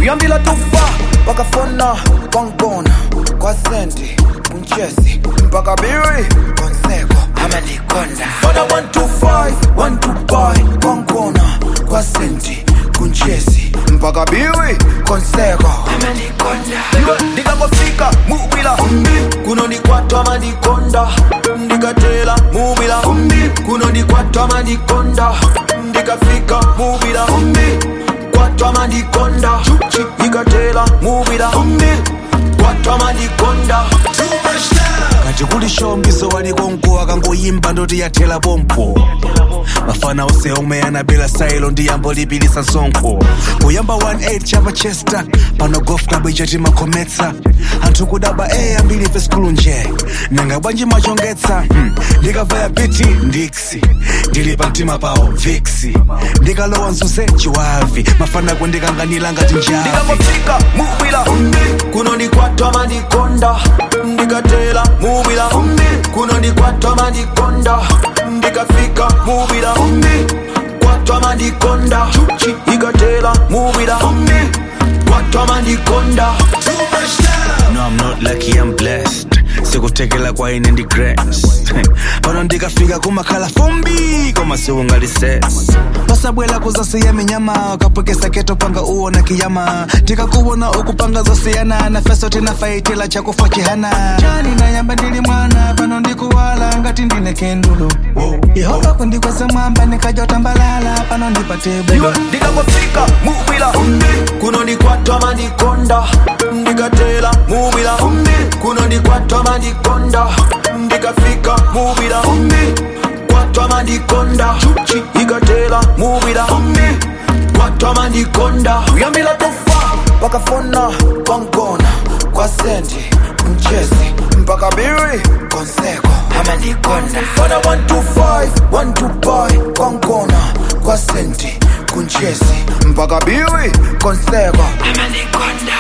uyambila tufa wakafona kwangibona kwasenti kunchesi mpaka biri konseko amalikonda fona 125 125 kwangibona kwasenti kunchesi mpaka biri konseko amalikonda ndikangofika mubila kunonikwatwa malikonda ndikatela mubila kunonikwatwa malikonda ndikafika mubila kwatwa malikonda ikatela mubila kwatwa malikonda kati kuli shombiso walikonko akangoyimba ndoti yathela pompo mafana ose omwe anabela sailo ndi yambo lipilisa sonkho kuyamba 18 chapa chester pano golf club ichati makhometsa anthu kudaba e ambiri fe skulu nje nanga bwanji machongetsa hmm. ndikavaya piti ndiksi ndili pa mtima pawo viksi ndikalowa mzuze chiwavi mafana kundikanganira ngati njavi ndikangofika mubila kunonikwatwa malikonda ndikatela mubila kunonikwatwa malikonda ndikafika mubila kwatwa malikonda ikatela mubila kwatwa malikonda No, I'm not lucky, I'm blessed. sikutekela kwa ine ndi grace pano ndikafika kumakhala fumbi koma siungali ses pasabwela kuzasiya minyama ukapwekesa keto panga uona kiyama tikakuwona ukupanga zosiyana na feso tinafaitila chakufa chihana chani nayamba ndili mwana pano ndikuwala ngati ndine kendulo yehova kundikweza mwamba nikajotambalala pano ndipate bulo ndikangofika mubila kunonikwatwa malikonda ndikatela mubila kunonikwatwa malikonda ndikafika mubila kwatwa malikonda ikatela mubila kwatwa malikonda uyambila tufa wakafona kwangona kwa senti mchezi mpaka biri konseko amalikonda fona 125 125 kwangona kwa senti kunchezi mpaka biri konseko amalikonda